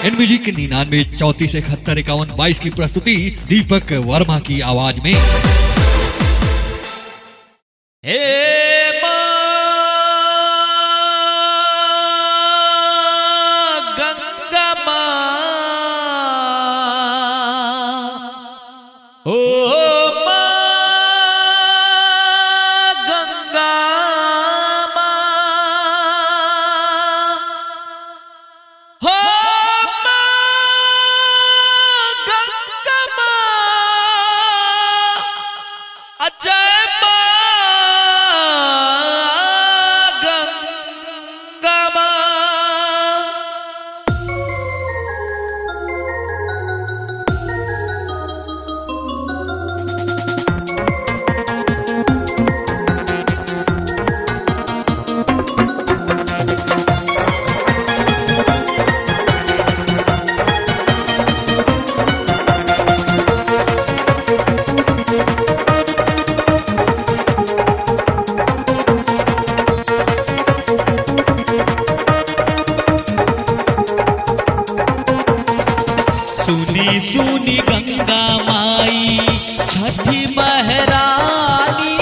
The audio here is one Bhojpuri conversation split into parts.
एनबीजी के निन्यानवे चौतीस इकहत्तर इक्यावन बाईस की प्रस्तुति दीपक वर्मा की आवाज में हे माँ गंगा माँ ओ माँ गंगा माँ हो माँ गंगा माँ अजय माँ गंगा माँ सुनी सुनी गंगा माई छठी महरानी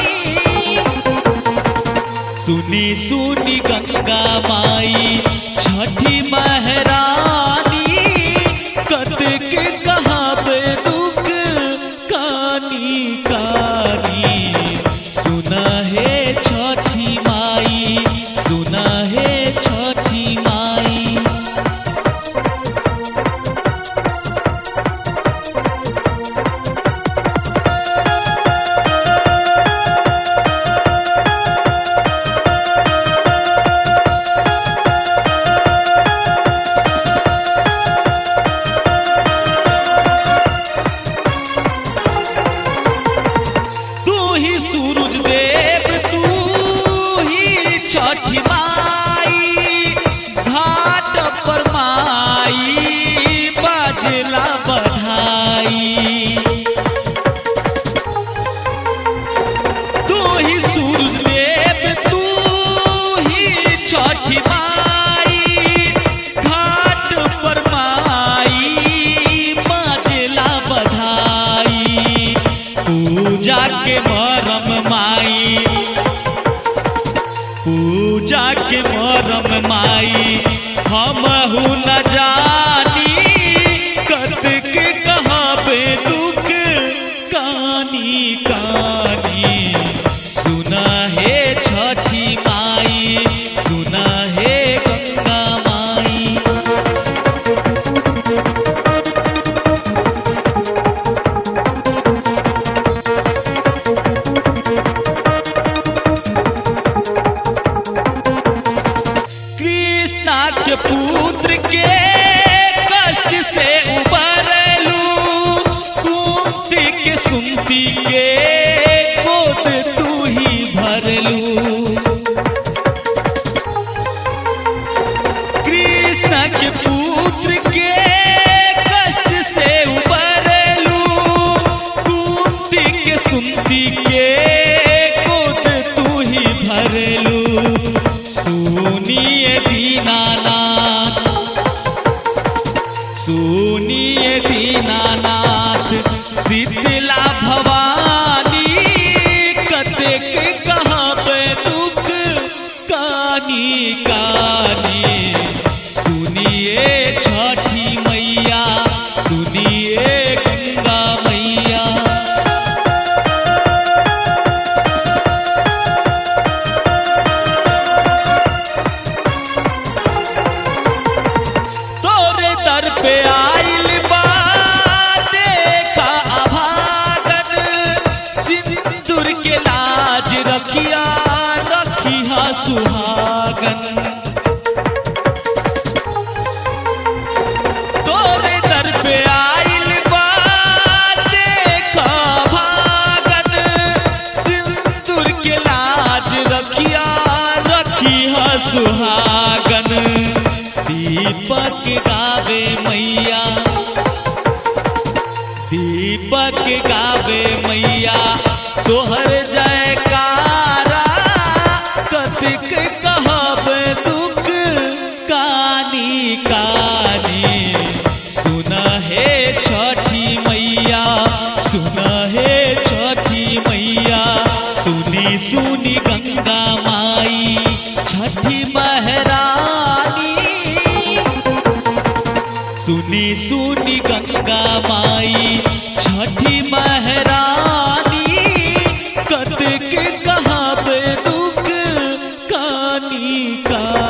सुनी सुनी गंगा माई छठी महरानी कतक कहाब दुख कानी कानी सुना है छठी माई सुना है छठी माई तू ही सूरज देव तू ही छठी माई घाट पर माई बजला बधाई तू ही सूरज देव तू ही छठी माई घाट पर माई बजला बधाई पूजा के मरम माई पूजा के मरम माई हम न जानी कतक कहबे दुख कानी कानी सुना है छठी माई सुना है गंगा माई कृष्णा के पुत्र के कष्ट से उबरलू कुंती के सुनती के गोद तू ही भरलू कृष्ण के पुत्र के कष्ट से उबरलू कुंती के सुनती के गोद तू ही भरलू सुनिए दीनानाथ सुनिए दीनानाथ शीतला भवानी कतेक कहबे दुख कानी कानी सुनिए छठी मैया सुनिए गंगा मैया तोरे दर पे आइल बा देखा अभागन सिंदूर के लाज रखिया रखिया सुहागन तोरे दर पे आइल बा देखा भागन सिंदूर के लाज रखिया रखिया सुहागन दीपक गावे मैया दीपक गावे मैया तोहर जयकारा कतिक कहब दुख कानी कानी सुनी सुनी गंगा माई छठी महरानी सुनी सुनी गंगा माई छठी महरानी कत के कहाँ पे दुख कानी का